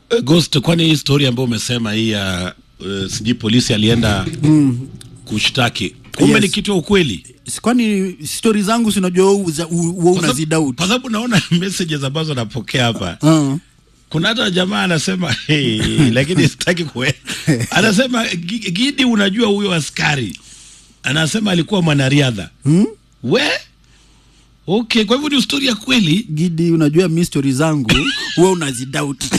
Eh, Ghost, kwani hii story ambayo umesema hii ya uh, sijui polisi alienda kushtaki kumbe Yes. ni kitu ya ukweli? Si- kwani stori zangu sinajua wewe Kwa sababu- unazidauti Kwa sababu naona messages ambazo napokea hapa uh. kuna hata jamaa anasema hey, lakini sitaki kue anasema "Gi- Gidi, unajua huyo askari anasema alikuwa mwanariadha hmm? we okay, kwa hivyo ni story ya kweli. Gidi, unajua mi stori zangu wewe unazidauti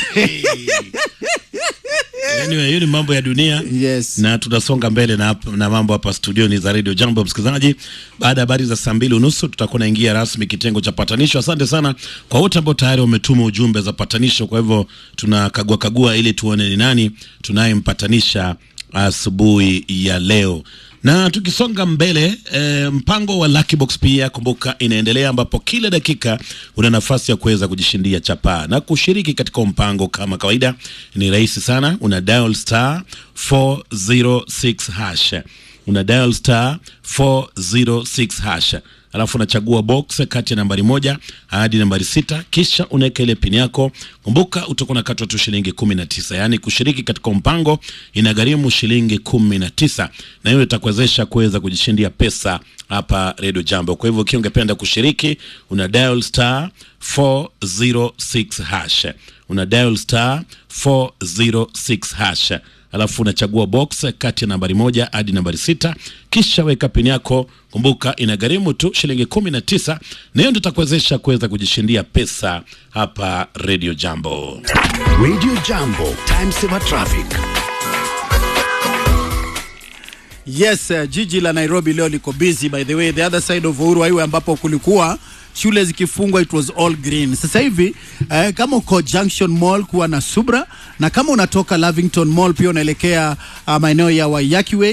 Anyway, hiyo ni mambo ya dunia yes. na tunasonga mbele na, hap- na mambo hapa studioni za Radio Jambo. Msikilizaji, baada ya habari za saa mbili unusu tutakuwa naingia rasmi kitengo cha patanisho. Asante sana kwa wote ambao tayari wametuma ujumbe za patanisho. Kwa hivyo tunakagua kagua ili tuone ni nani tunayempatanisha asubuhi ya leo na tukisonga mbele e, mpango wa Lucky Box pia kumbuka inaendelea, ambapo kila dakika una nafasi ya kuweza kujishindia chapaa na kushiriki katika mpango. Kama kawaida, ni rahisi sana, una dial star 406 hash, una dial star 406 hash alafu unachagua box kati ya nambari moja hadi nambari sita kisha unaweka ile pini yako. Kumbuka utakuwa unakatwa tu shilingi kumi na tisa. Yaani kushiriki katika mpango inagharimu shilingi kumi na tisa, na hiyo itakuwezesha kuweza kujishindia pesa hapa Radio Jambo. Kwa hivyo ukiwa ungependa kushiriki, una dial star 406 hash, una dial star 406 hash alafu unachagua box kati ya nambari moja hadi nambari sita kisha weka pini yako. Kumbuka inagharimu tu shilingi kumi na tisa, na hiyo ndio itakuwezesha kuweza kujishindia pesa hapa Radio Jambo. Radio Jambo, time saver traffic. Yes, uh, jiji la Nairobi leo liko busy by the way, the other side of Uhuru Highway ambapo kulikuwa shule zikifungwa, it was all green. Sasa hivi eh, kama uko Junction Mall kuwa na subra, na kama unatoka Lavington Mall pia unaelekea uh, maeneo ya Waiyaki Way